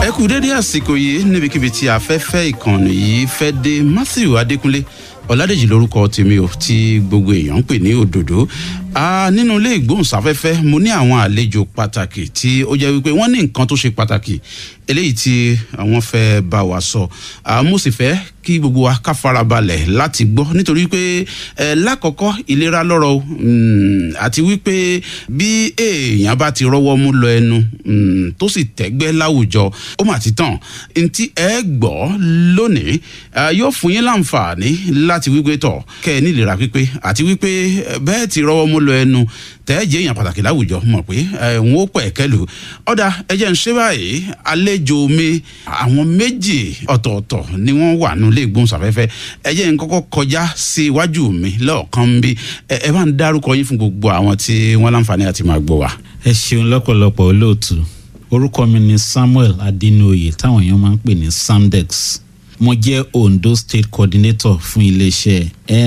ẹ kú dédé àsìkò yìí níbikíbi tí afẹ́fẹ́ ìkànnì yìí fẹ́ dé matthew adékúnlé ọ̀làdèjì lórúkọ tèmi ò tí gbogbo èèyàn ń pè ní òdòdó nínú ilé ìgbóhùnsáfẹ́fẹ́ mo ní àwọn àlejò pàtàkì tí ó jẹ́ wípé wọ́n ní nǹkan tó ṣe pàtàkì eléyìí tí àwọn fẹ́ bá wa sọ mo sì fẹ́ kí gbogbo wa ká farabalẹ̀ láti gbọ́ nítorí pé ẹ lákọ̀ọ́kọ́ ìlera lọ́rọ̀ o àti wípé bí èèyàn bá ti rọ́wọ́ mú lọ ẹnu tó sì tẹ́gbẹ́ láwùjọ ó mà ti tàn ntí ẹ gbọ́ lónìí yóò fún yín láǹfààní láti wípé tọ̀ kẹ́ ẹ nílera pípé àti wípé bẹ́ẹ̀ ti rọ́wọ́ mú lọ ẹnu tẹ́ẹ̀jẹ̀ èèyàn pàtàkì láwùjọ mọ̀ pé n ó pẹ̀ kẹ́lu ọ̀dà ẹ̀jẹ̀ ń ṣe báyìí àlejò mi àwọn méjì ọ̀tọ̀ọ̀tọ̀ ni wọ́n wà nílé ìgbóhùnsáfẹ́fẹ́ ẹ̀jẹ̀ ń kọ́kọ́ kọjá sí iwájú mi lọ́ọ̀kan ń bí ẹ bá ń dárúkọ yín fún gbogbo àwọn tí wọ́n láǹfààní àti máa gbọ́ wa. ẹ ṣeun lọ́pọ̀lọpọ̀ olóòtú orúkọ mi ni samuel adinoye táwọn èèyàn máa ń pè ní samdex mo jẹ́ ondo state coordinator fún iléeṣẹ́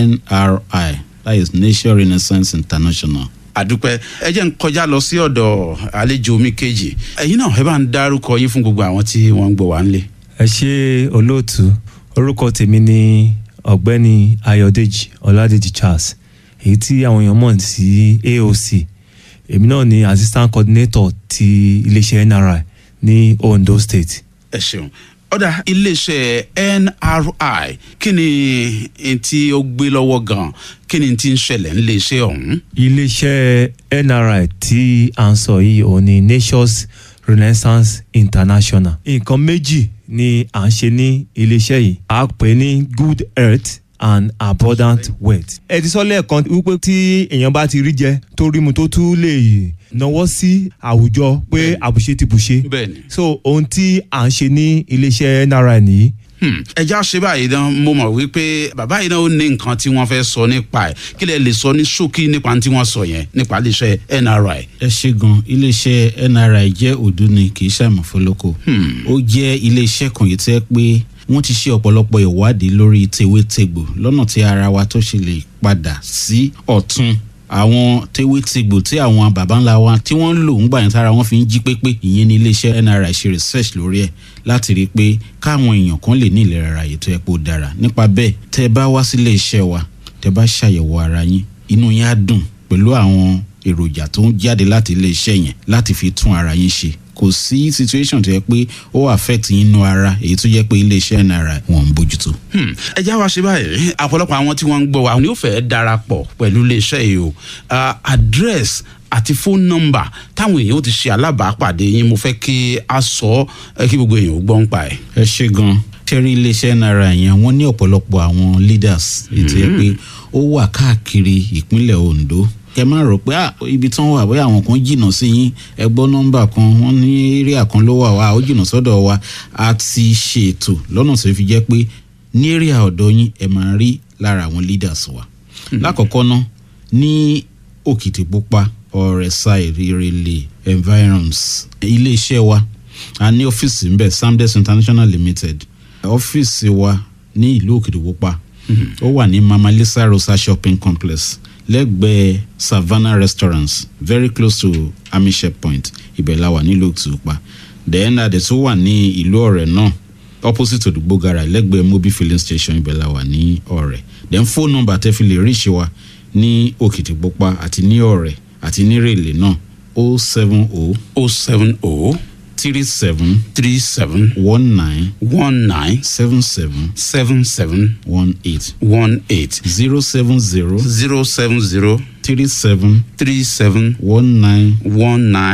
nri that is nation renaissance international àdúpẹ́ ẹ jẹ́ ń kọjá lọ sí ọ̀dọ̀ àlejò mi kejì ẹ̀yin náà ẹ bá ń dárúkọ yín fún gbogbo àwọn tí wọ́n ń gbọ́ wá ń lé. ẹ ṣe olóòtú orúkọ tèmi ni ọ̀gbẹ́ni ayọ̀dèjì ọ̀làdèjì charles èyí tí àwọn èèyàn mọ̀ sí aoc èmi náà ni assistant coordinator ti iléeṣẹ́ nri ní ondo state. ẹ ṣeun ọ̀dà iléeṣẹ́ nri kí ni tí ó gbé lọ́wọ́ gan-an kí ni tí ń ṣẹlẹ̀ níléeṣẹ́ ọ̀hún. iléeṣẹ́ nri tí à ń sọ yìí òun ni nations renaissance international nǹkan méjì ni à ń ṣe ní iléeṣẹ́ yìí à pè ní good health and abundant wealth. ẹ ti sọ lẹ́ẹ̀kan wípé tí èèyàn bá ti rí jẹ tó rí mu tó tún lè náwó sí àwùjọ pé àbùṣe ti bùṣe. bẹẹni. so ohun tí à ń ṣe ní iléeṣẹ́ nri nìyí ẹja ṣe báyìí dán mo mọ̀ wípé bàbá yìí náà ó ní nǹkan tí wọ́n fẹ́ sọ nípa ẹ̀ kí lè lè sọ ní ṣókí nípa tí wọ́n sọ yẹn nípa iléeṣẹ́ nri. ẹ ṣe gan iléeṣẹ́ nri jẹ́ òdu ni kì í ṣàmùfólókò ó jẹ́ iléeṣẹ́ kan yìí tẹ́ pé wọ́n ti ṣe ọ̀pọ̀lọpọ̀ ìwádìí lórí tewétegbò lọ́nà tí ara wa tó ṣe lè padà sí ọ̀tún àwọn tewétegbò tí àwọn baba ńlá wa tí wọ́n ń lò ń gbà yẹn tára wọn fi ń jí pépé ìyẹn ní iléeṣẹ́ nri ṣe research lórí ẹ̀ láti rí i pé káwọn èèyàn kan lè ní ìlera ara yìí tó yẹ kó dára nípa bẹ́ẹ̀ tẹ́ ẹ bá wá sílé iṣẹ́ wa tẹ́ ẹ bá ṣàyẹ̀wò ara yín inú yín á dùn pẹ̀lú àwọn èròjà tó ń jáde láti ilé iṣẹ́ yẹn láti fi tún ara yín ṣe kò sí situation tó yẹ pé ó affect yín nú ara èyí tó yẹ pé iléeṣẹ́ nri wọn ń bójútó. ẹ já wa ṣe báyìí àpọ̀lọpọ̀ àwọn tí wọ́n ń gbọ́ wa ni ó fẹ́ darapọ̀ pẹ̀lú iléeṣẹ́ yìí o address àti phone number táwọn èèyàn ó ti ṣe alábàápàdé yín mo fẹ́ kí a sọ ẹ kí gbogbo èèyàn ó gbọ́ ń pa ẹ̀. ẹ ṣe gan tẹ́rí iléeṣẹ́ nri yẹn wọ́n ní ọ̀pọ̀lọpọ̀ àwọn leaders ètò yẹ pé ó wà káàkiri ìpínlẹ̀ ondo ẹ má rò pé ibi tí wọn wà bóyá àwọn kan jìnnà sí yín ẹ gbọ́ nọ́mbà kan wọ́n ní area kan ló wà wá ó jìnnà sọ́dọ̀ wa a ti ṣètò lọ́nà tó fi jẹ́ pé ní area ọ̀dọ̀ yín ẹ máa rí lára àwọn leaders wa. lákọ̀ọ́kọ́ ná ní òkìtìpupa ọ̀rẹ́sà ìrẹ̀lẹ̀ environs iléeṣẹ́ wa a ní ọ́fíìsì ń bẹ̀ samdes international limited ọ́fíìsì wa ní ìlú òkìtìpupa ó wà ní mama lisa rosa shopping complex lẹ́gbẹ̀ẹ́ savannah restaurants very close to army checkpoint ibẹ̀ la wà nílùú òtúpa then adé tó wà ní ìlú ọ̀rẹ́ náà opposite odugbo gara lẹ́gbẹ̀ẹ́ mobi filling station ibẹ̀ la wà ní ọ̀rẹ́ then phone number tẹ́ fi lè ríṣi wa ní òkìtìpupa àti ní ọ̀rẹ́ àti ní rèlè náà o seven o o seven o three seven three seven one nine one nine seven seven seven seven one eight one eight zero seven zero zero seven zero three seven three seven one nine one nine.